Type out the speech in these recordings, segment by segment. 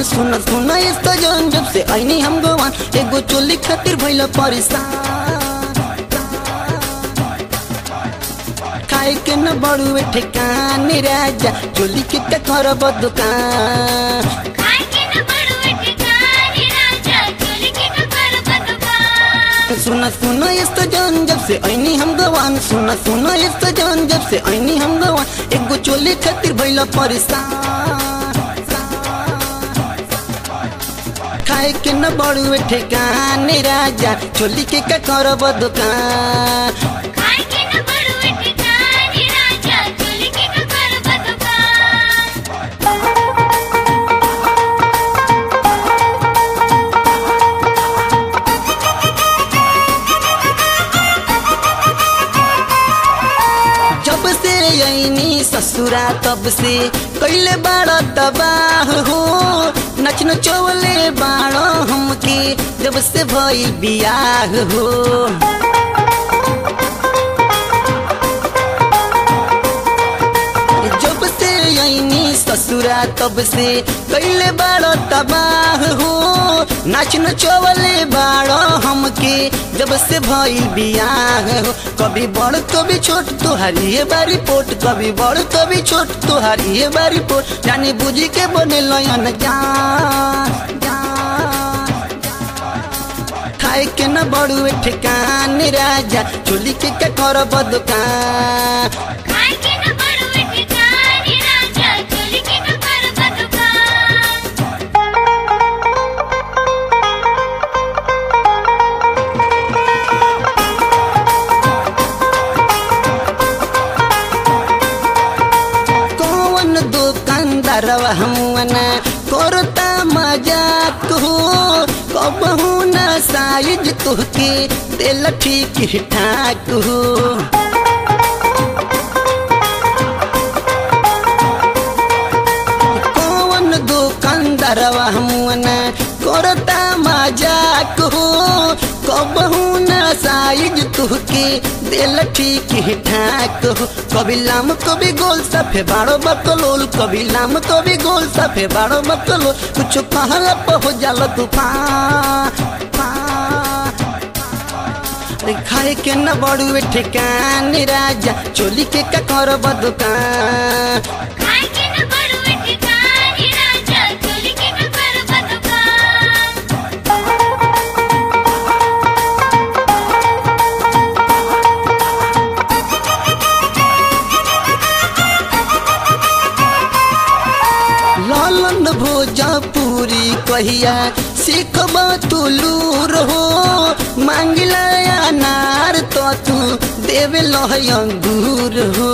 गवान सुन सुन यस्तो जन जब से ऐनी हम गवान एगो चोली खातिर भइल परेशान खाए के न बड़ुए ठेकान राजा चोली के का करब दुकान खाए के न बड़ुए ठिकाने राजा चोली के ककर बदुकान सुन सुन यस्तो जन जब से ऐनी हम गवान सुन सुन यस्तो जन जब से ऐनी हम गवान एगो चोली खातिर भइल परेशान खाए के न बड़ुए ठेकान राजा चोली के का करब दुकान खाए के न बड़ुए ठिकाने राजा चोली के ककर बदुकान जब से ऐनी ससुरा तब से कैले बाड़ा तबाह हो नच नचौले बाड़ा हमके जब से भई बियाह हो जब से ऐनी ससुरा तब से कैले बाड़ा तबाह हो नाच नचौले बाड़ा हमके जब से भई बियाह हो कभी बड़ कभी छोट तोहारी ये बारी पोट कभी बड़ कभी छोट तोहारी ये बारी पोट जाने बुझी के बने लयन जान जान खाए के न बड़ुए ठेकान राजा चोली के का करब दुकान खाए के न बड़ुए ठिकाने राजा चोली के ककर बदुकान कौन दुकानदारवा हमना करता मजाक हो कबहू न साइज तुहके दिल ठीक ठाक हो कौन दुकानदारवा हमना करता मजाक हो कबहू न साइज तुहके दिल ठीक ठाक हो कभी लाम कभी गोल सफे बाड़ो बकलोल कभी लाम कभी गोल सफे बाड़ो बकलोल कुछ कहला पर हो जाला तूफान अरे खाए के न बड़ुए ठेकान राजा चोली के का करब दुकान खाए के न बड़ुए ठिकाने राजा चोली के ककर बदुकान लालन भोजपुरी कहिया सीखब तुलूर हो मांगिला अनार तो तू देवे लह अंगूर हो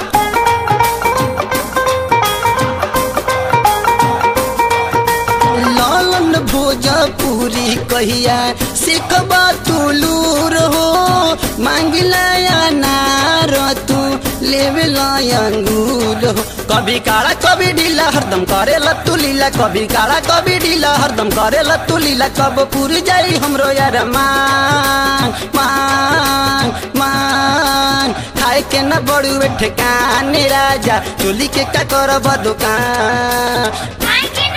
लालन भोजपुरी कहिया सीखब तुलूर हो मांगिला अनार तू लेवे लय अंगूर हो कभी काला कभी ढीला हरदम करे लत्तू लीला कभी काला कभी ढीला हरदम करे लत्तू लीला कब पूर जाई हमरो यार मांग मांग मांग खाए के न बड़ुए ठेकान राजा चोली के का करब दुकान खाए के